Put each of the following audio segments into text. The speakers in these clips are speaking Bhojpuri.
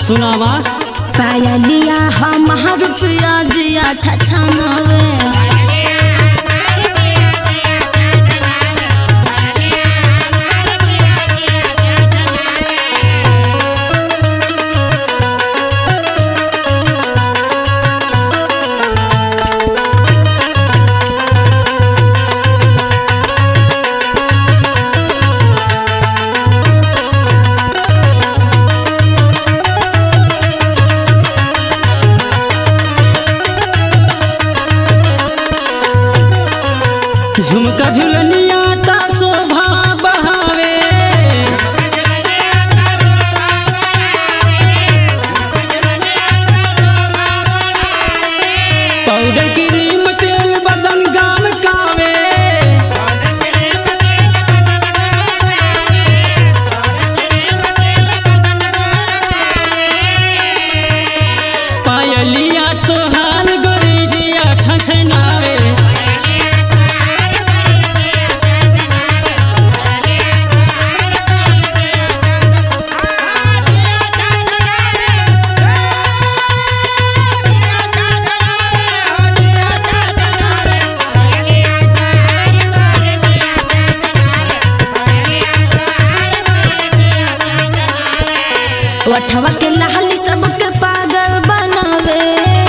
सुनावा पायलिया हमार पिया जिया छछनावे झुमका झुलनिया ता शोभा बढ़ावे पाउडर क्रीम तेल बदन गाम कावे पायलिया तोहार गोरिजिया छछनावे वठवा के लहली सबके पागल बनावे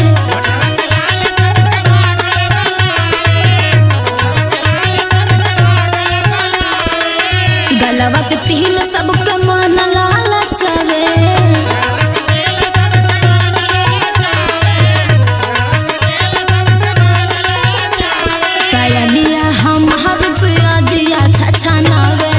गलवा के तिल सबके मन लालचवे पायलिया हमार पिया जिया छछनावे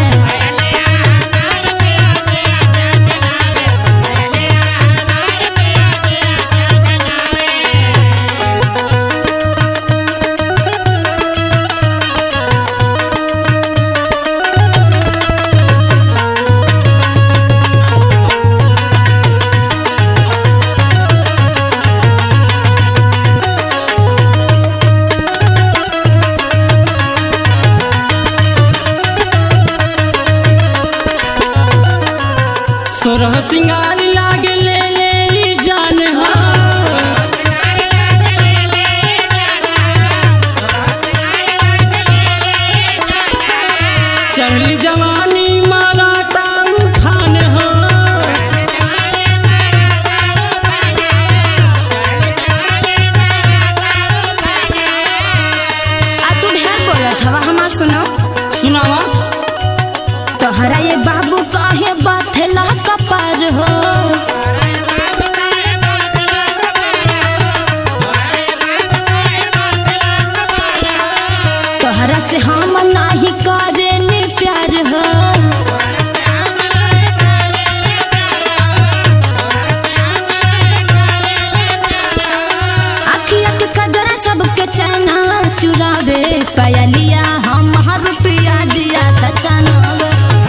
सोरह सिंगार लागे ले ले ई जान हो चढ़ली जवानी मारा ताऊ खान हो आ तू ढेर बोलत हवा हमार सुनो सुनावा तोहरा ये बाबू काहे बाथेला कपार हो तोहरा से हम नाही करे नी प्यार हो अखिया के कजरा सबके चैना चुरावे पायलिया हम हर पिया दिया सचनावे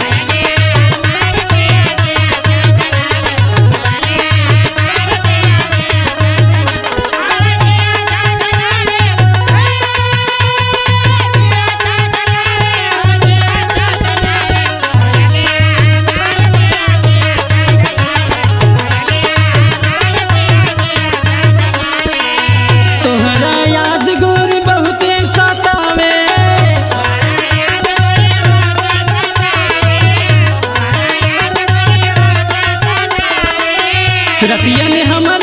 तोहरा याद गोरी बहुते सतावे रसिया ने हमर